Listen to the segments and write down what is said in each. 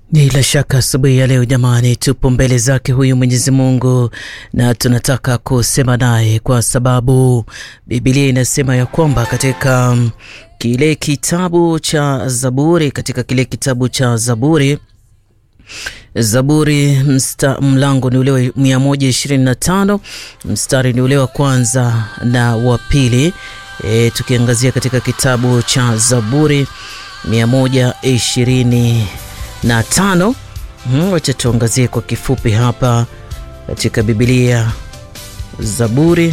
Bila shaka asubuhi ya leo jamani, tupo mbele zake huyu Mwenyezi Mungu na tunataka kusema naye, kwa sababu Biblia inasema ya kwamba katika kile kitabu cha Zaburi, katika kile kitabu cha Zaburi Zaburi msta, mlango ni ule wa 125 mstari ni ule wa kwanza na wa pili. E, tukiangazia katika kitabu cha Zaburi 120 na tano. Wacha tuangazie kwa kifupi hapa katika Biblia, Zaburi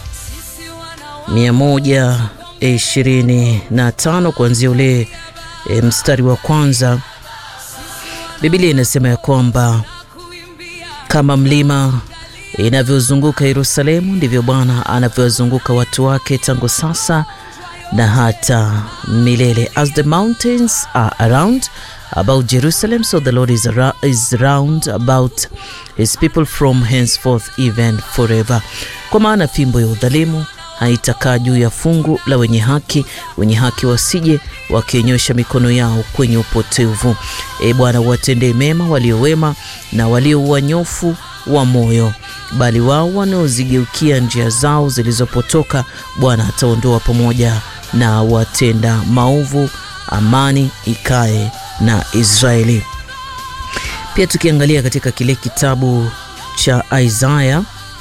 125 kuanzia ule e, mstari wa kwanza. Biblia inasema ya kwamba kama mlima inavyozunguka Yerusalemu ndivyo Bwana anavyowazunguka watu wake tangu sasa na hata milele. As the mountains are around about Jerusalem, so the Lord is, around, is round about his people from henceforth even forever. Kwa maana fimbo ya udhalimu haitakaa juu ya fungu la wenye haki, wenye haki wasije wakionyosha mikono yao kwenye upotevu. E Bwana, watendee mema walio wema na walio wanyofu wa moyo, bali wao wanaozigeukia njia zao zilizopotoka, Bwana ataondoa pamoja na watenda maovu. Amani ikae na Israeli. Pia tukiangalia katika kile kitabu cha Isaya,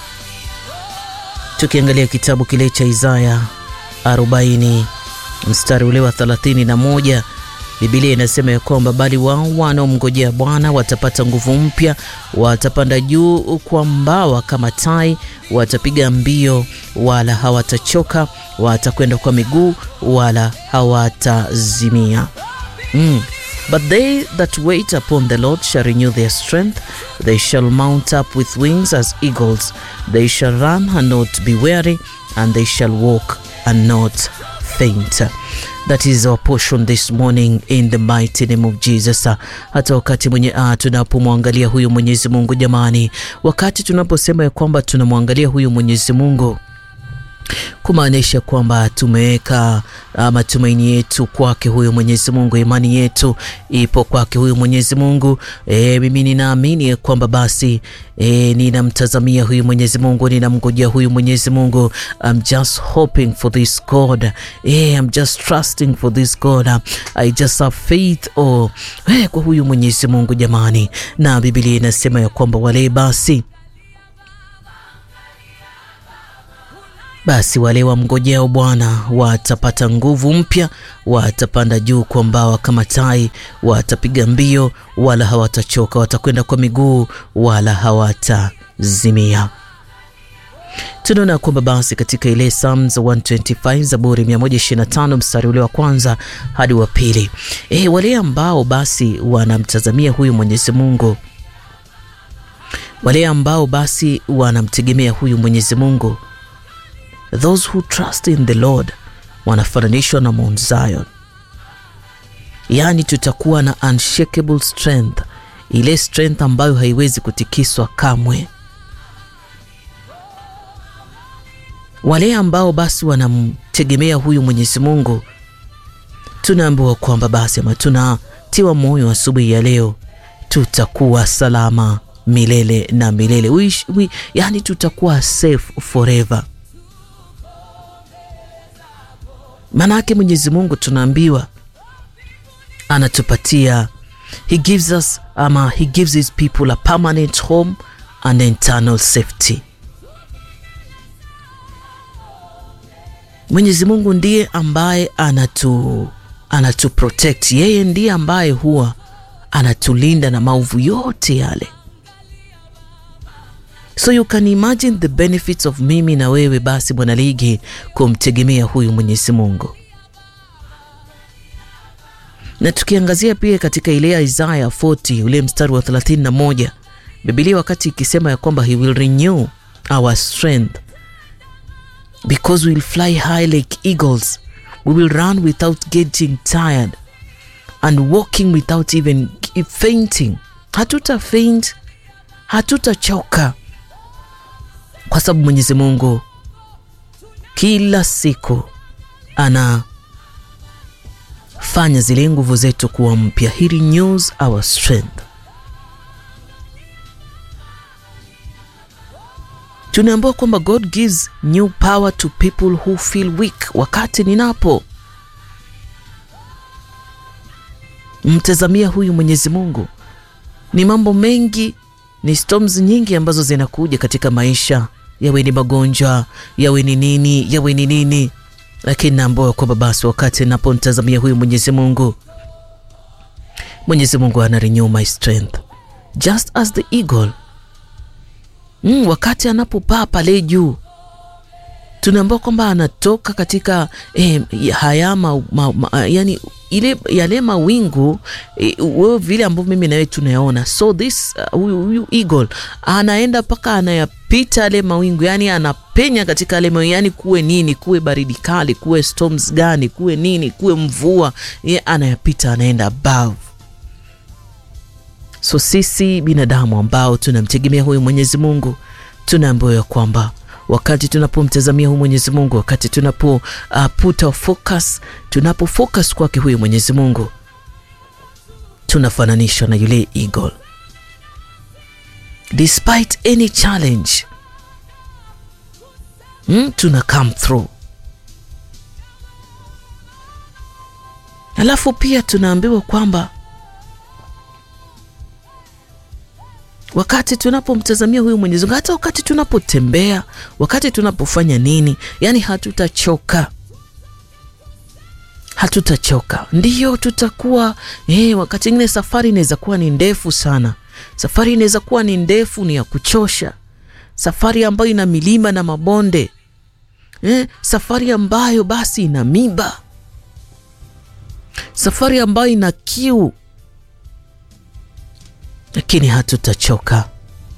tukiangalia kitabu kile cha Isaya 40 mstari ule wa 31, Biblia inasema ya kwamba bali wao wanaomngojea Bwana watapata nguvu mpya, watapanda juu kwa mbawa kama tai, watapiga mbio wala hawatachoka, watakwenda kwa miguu wala hawatazimia. Mm. But they that wait upon the Lord shall renew their strength. They shall mount up with wings as eagles. They shall run and not be weary, and they shall walk and not faint. That is our portion this morning in the mighty name of Jesus. Hata wakati mwenye ah, tunapomwangalia huyu Mwenyezi Mungu jamani, wakati tunaposema ya kwamba tunamwangalia huyu Mwenyezi Mungu kumaanisha kwamba tumeweka matumaini yetu kwake huyo Mwenyezi Mungu, imani yetu ipo kwake huyo Mwenyezi Mungu. E, mimi ninaamini kwamba basi e, ninamtazamia huyu Mwenyezi Mungu, ninamngojea huyu Mwenyezi Mungu. I'm just hoping for this God. E, I'm just trusting for this God. I just have faith oh, e, kwa huyu Mwenyezi Mungu jamani, na Biblia inasema ya kwamba wale basi basi wale wamngojeo Bwana watapata nguvu mpya, watapanda juu kwa mbawa kama tai, watapiga mbio wala hawatachoka, watakwenda kwa miguu wala hawatazimia. Tunaona kwamba basi katika ile Psalms 125 Zaburi 125 mstari ule wa kwanza hadi wa pili, e, wale ambao basi wanamtazamia huyu Mwenyezi Mungu, wale ambao basi wanamtegemea huyu Mwenyezi Mungu Those who trust in the Lord wanafananishwa na Mount Zion, yaani tutakuwa na unshakable strength, ile strength ambayo haiwezi kutikiswa kamwe. Wale ambao basi wanamtegemea huyu Mwenyezi Mungu, tunaambiwa kwamba basi ama tunatiwa moyo asubuhi ya leo, tutakuwa salama milele na milele. We, we, yaani tutakuwa safe forever. Maanake Mwenyezi Mungu tunaambiwa anatupatia, he gives us ama he gives his people a permanent home and eternal safety. Mwenyezi Mungu ndiye ambaye anatu anatu protect, yeye ndiye ambaye huwa anatulinda na maovu yote yale. So you can imagine the benefits of mimi na wewe basi bwana ligi kumtegemea huyu Mwenyezi Mungu. Na tukiangazia pia katika ile Isaiah 40 ule mstari wa 31, Biblia wakati ikisema ya kwamba he will renew our strength because we will fly high like eagles, we will run without getting tired and walking without even fainting. Hatuta faint, hatutachoka kwa sababu Mwenyezi Mungu kila siku anafanya zile nguvu zetu kuwa mpya. He renews our strength. tunaambiwa kwamba God gives new power to people who feel weak. Wakati ninapo mtazamia huyu Mwenyezi Mungu, ni mambo mengi, ni storms nyingi ambazo zinakuja katika maisha, yawe ni magonjwa, yawe ni nini, yawe ni nini, lakini naambiwa kwamba basi wakati napomtazamia huyu Mwenyezi Mungu, Mwenyezi Mungu ana renew my strength just as the eagle mm, wakati anapopaa pale juu tunaambiwa kwamba anatoka katika eh, haya ma, ma, ma, yani ile yale mawingu eh, wewe vile ambavyo mimi nawe tunayaona, so this huyu uh, huyu eagle anaenda mpaka anayapita yale mawingu, yani anapenya katika yale mawingu, yani kuwe nini, kuwe baridi kali, kuwe storms gani, kuwe nini, kuwe mvua, ye anayapita, anaenda above So sisi binadamu ambao tunamtegemea huyu Mwenyezi Mungu tunaambiwa ya kwamba wakati tunapomtazamia huyu Mwenyezi Mungu, wakati tunapo uh, put our focus, tunapo focus kwake huyu Mwenyezi Mungu, tunafananishwa na yule eagle. Despite any challenge mm, tuna come through. Alafu pia tunaambiwa kwamba wakati tunapomtazamia huyu Mwenyezi Mungu, hata wakati tunapotembea, wakati tunapofanya nini, yani hatutachoka, hatutachoka. Ndiyo tutakuwa eh, wakati ingine safari inaweza kuwa ni ndefu sana, safari inaweza kuwa ni ndefu, ni ya kuchosha, safari ambayo ina milima na mabonde eh, safari ambayo basi ina miba, safari ambayo ina kiu lakini hatutachoka,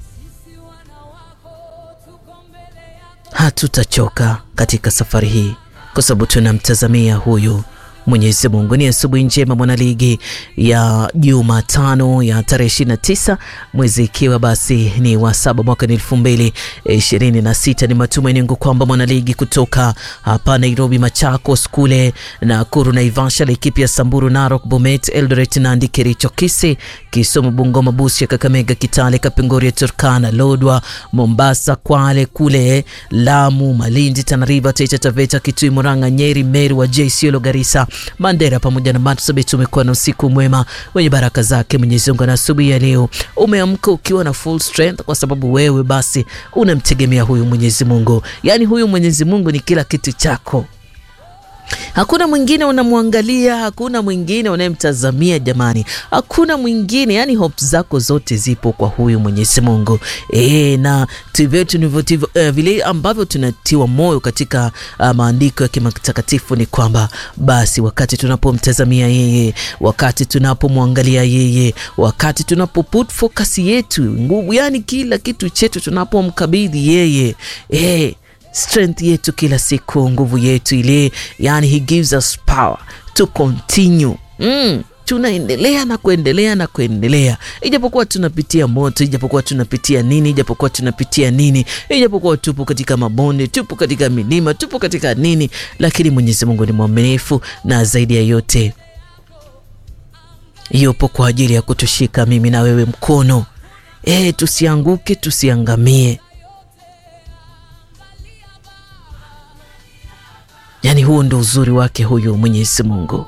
hatutachoka katika safari hii, kwa sababu tunamtazamia huyu Mwenyezi Mungu. Ni asubuhi njema mwanaligi ya Jumatano ya tarehe 29 mwezi ikiwa basi ni wa saba mwaka ni elfu mbili ishirini na sita. Ni matumaini yangu kwamba mwanaligi kutoka hapa Nairobi, Machakos kule Nakuru, Naivasha, Laikipia, Samburu, Narok, Bomet, Eldoret, Nandi, Kericho, Kisii, Kisumu, Bungoma, Busia, Kakamega, Kitale, Kapenguria, Turkana, Lodwa, Mombasa, Kwale kule Lamu, Malindi, Tana River, Taita Taveta, Kitui, Murang'a, Nyeri, Meru, Wajir, Isiolo, Garissa Mandera pamoja na Marsabit. Umekuwa na usiku mwema wenye baraka zake Mwenyezi Mungu, na asubuhi ya leo umeamka ukiwa na full strength, kwa sababu wewe basi unamtegemea huyu Mwenyezi Mungu. Yaani huyu Mwenyezi Mungu ni kila kitu chako. Hakuna mwingine unamwangalia, hakuna mwingine unayemtazamia jamani, hakuna mwingine. Yani hope zako zote zipo kwa huyu Mwenyezi Mungu e, na uh, vile ambavyo tunatiwa moyo katika uh, maandiko ya kimatakatifu ni kwamba basi wakati tunapomtazamia yeye, wakati tunapomwangalia yeye, wakati tunapo put focus yetu nguvu, yani kila kitu chetu tunapomkabidhi yeye e, strength yetu kila siku, nguvu yetu ile, yani he gives us power to continue mm. Tunaendelea na kuendelea na kuendelea, ijapokuwa tunapitia moto, ijapokuwa tunapitia nini, ijapokuwa tunapitia nini, ijapokuwa tupo katika mabonde, tupo katika milima, tupo katika nini, lakini Mwenyezi Mungu ni mwaminifu na zaidi ya yote yupo kwa ajili ya kutushika mimi na wewe mkono, e, tusianguke, tusiangamie. Yaani huo ndo uzuri wake huyu Mwenyezi Mungu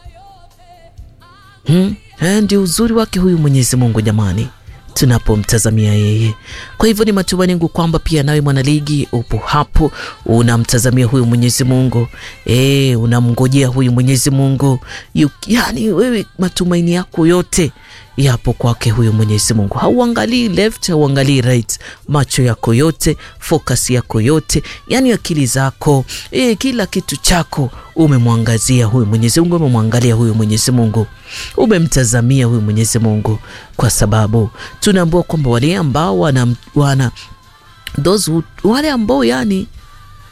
hmm? Ndio uzuri wake huyu Mwenyezi Mungu jamani, tunapomtazamia yeye. Kwa hivyo ni matumaini yangu kwamba pia nawe mwanaligi upo hapo unamtazamia huyu Mwenyezi Mungu e, unamngojea huyu Mwenyezi Mungu yu, yani wewe matumaini yako yote yapo kwake huyu Mwenyezi Mungu. Hauangalii left, hauangalii right, macho yako yote, focus yako yote, yani akili zako e, kila kitu chako umemwangazia huyu Mwenyezi Mungu, umemwangalia huyu Mwenyezi Mungu, umemtazamia huyu Mwenyezi Mungu, kwa sababu tunaambiwa kwamba wale ambao wana, wana those who, wale ambao yani